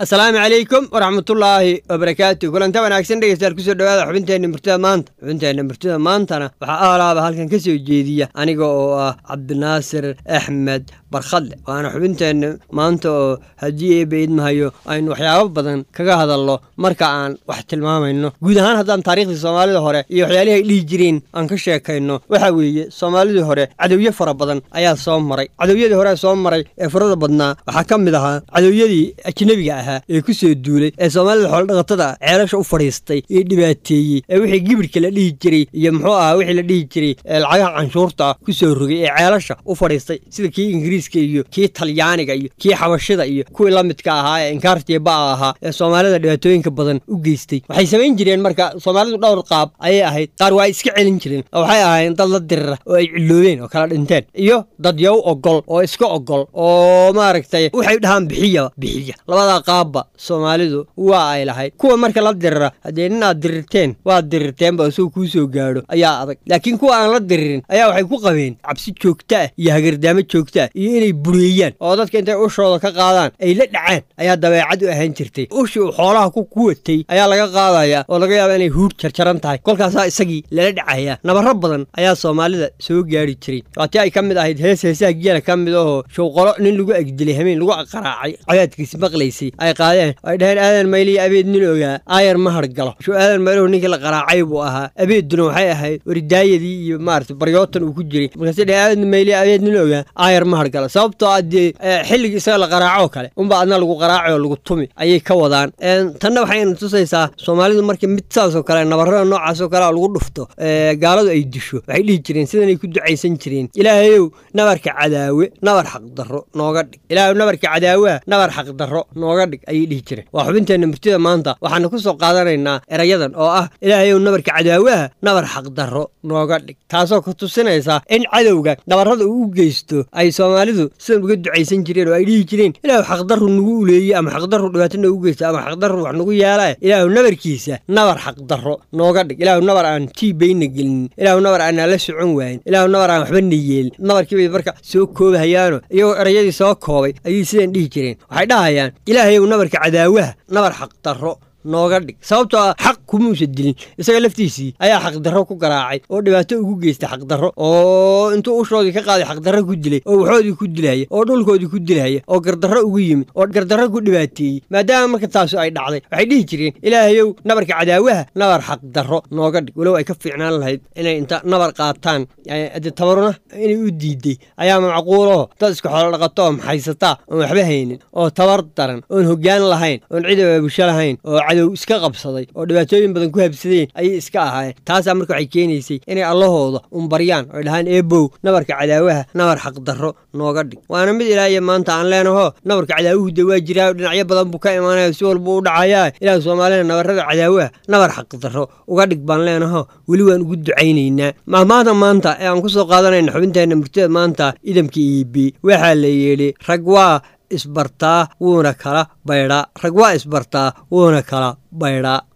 asalaamu calaykum waraxmatullaahi wabarakaatu kulanta wanaagsan dhegeystayaal kusoo dhawaada xubinteenna murtida maanta xubinteenna murtida maantana waxaa aalaaba halkan ka soo jeediya aniga oo ah cabdinaasir axmed barkhadle waana xubinteenna maanta oo haddii eeba idmahayo aynu waxyaabo badan kaga hadalno marka aan wax tilmaamayno guud ahaan haddaan taariikhdii soomaalida hore iyo waxyaalihii ay dhihi jireen aan ka sheekayno waxaa weeye soomaalidii hore cadowyo fara badan ayaa soo maray cadowyadii hore soo maray ee farada badnaa waxaa ka mid ahaa cadowyadii ajnebiga ahaa ee ku soo duulay ee soomaalida xoolodhaqatada ceelasha u fadhiistay ee dhibaateeyey ee wixii gibirhka la dhihi jiray iyo muxuu ahaa wixii la dhihi jiray ee lacagaha canshuurta ku soo rogay ee ceelasha u fadhiistay sida kii ingiriiska iyo kii talyaaniga iyo kii xabashida iyo kuwii la midka ahaa ee inkaartiya ba'a ahaa ee soomaalida dhibaatooyinka badan u geystay waxay samayn jireen marka soomaalidu dhowr qaab ayay ahayd qaar waa iska celin jireen oo waxay ahaayeen dad la dirira oo ay ciloobeen oo kala dhinteen iyo dad yow ogol oo iska ogol oo maaragtay waxay dhahaan bixiya bixiya labadaa qaabba soomaalidu waa ay lahayd kuwa marka la dirira haddee ninaad dirirteen waad dirirteenba isagoo kuu soo gaadho ayaa adag laakiin kuwa aan la diririn ayaa waxay ku qabeen cabsi joogto ah iyo hagardaamo joogto ah iyo inay bureeyaan oo dadka intay ushooda ka qaadaan ay la dhacaan ayaa dabeecad u ahaan jirtay ushii uu xoolaha ku kuwatay ayaa laga qaadaya oo laga yaaba inay huur jarjaran tahay kolkaasaa isagii lala dhacaya nabaro badan ayaa soomaalida soo gaari jiray waatii ay ka mid ahayd hees heesaha geela ka mid ahoo showqolo nin lagu agdilay habeen lagu qaraacay cayaadkiisi maqlaysay ay qaadeen ay dhaheen aadan mayliya abeed nin ogaa aayar ma hargalo shuu aadan mayluhu ninkii la qaraacay buu ahaa abeedduna waxay ahayd waridaayadii iyo maarata baryootan uu ku jiray markaase dhaheen aadan mayliya abeed nin ogaa aayar ma hargalo sababtoo ah dee xilligii isaga la qaraacoo kale unba adna lagu qaraaci oo lagu tumi ayay ka wadaan tanna waxayna tusaysaa soomaalidu markii mid saasoo kale nabarada noocaasoo kale lagu dhufto gaaladu ay disho waxay dhihi jireen sidanay ku ducaysan jireen ilaahayow nabarka cadaawe nabar xaqdarro nooga dhig ilaahayow nabarka cadaaweha nabar xaqdarro nooga dhig ayay dhihi jireen waa xubinteenna murtida maanta waxaana ku soo qaadanaynaa erayadan oo ah ilaahayow nabarka cadaawaha nabar xaqdarro nooga dhig taasoo ku tusinaysa in cadowga nabarrada uu u geysto ay soomaalidu sidan uga ducaysan jireen oo ay dhihi jireen ilaahu xaqdarru nagu uleeye ama xaqdarru dhibaato noogu geysta ama xaqdarru wax nagu yeelaa ilaahu nabarkiisa nabar xaqdarro nooga dhig ilaahu nabar aan tiibayna gelinin ilaahu nabar aanaa la socon waayin ilaahu nabar aan waxba na yeelin nabarkiibay marka soo koobahayaano iyagoo erayadii soo koobay ayay sidan dhihi jireen waxay dhahayaan ilaahayow nabarka cadaawaha nabar xaqdarro nooga dhig sababtoo ah xaq kumuusa dilin isaga laftiisii ayaa xaqdarro ku garaacay oo dhibaato ugu geystay xaqdarro oo intuu ushoodii ka qaaday xaqdarro ku dilay oo waxoodii ku dilaya oo dhulkoodii ku dilaya oo gardarro ugu yimid oo gardarro ku dhibaateeyey maadaama marka taasu ay dhacday waxay dhihi jireen ilaahayow nabarka cadaawaha nabar xaqdarro nooga dhig walow ay ka fiicnaan lahayd inay inta nabar qaataan de tabaruna inay u diiday ayaa macquulaho dad iska xoolo dhaqato oo maxaysataa oon waxba haynin oo tabar daran oon hoggaan lahayn oon cid abaabusho lahayn oo cadow iska qabsaday oo dhibaatooyin badan ku habsadeen ayay iska ahaayeen taasaa marka waxay keenaysay inay allahooda unbaryaan oy dhahaan eebow nabarka cadaawaha nabar xaqdarro nooga dhig waana mid ilaahiyo maanta aan leenaho nabarka cadaawuhu de waa jiraayo dhinacyo badan buu ka imaanaya si walba u dhacayaa ilaahu soomaalida nabarrada cadaawaha nabar xaqdarro uga dhig baan leenaho weli waan ugu ducaynaynaa mahmaada maanta ee aan ku soo qaadanayna xubinteenna murtida maanta idamka iibi waxaa la yidhi rag waa isbartaa wuuna kala baydhaa rag waa isbartaa wuuna kala baydhaa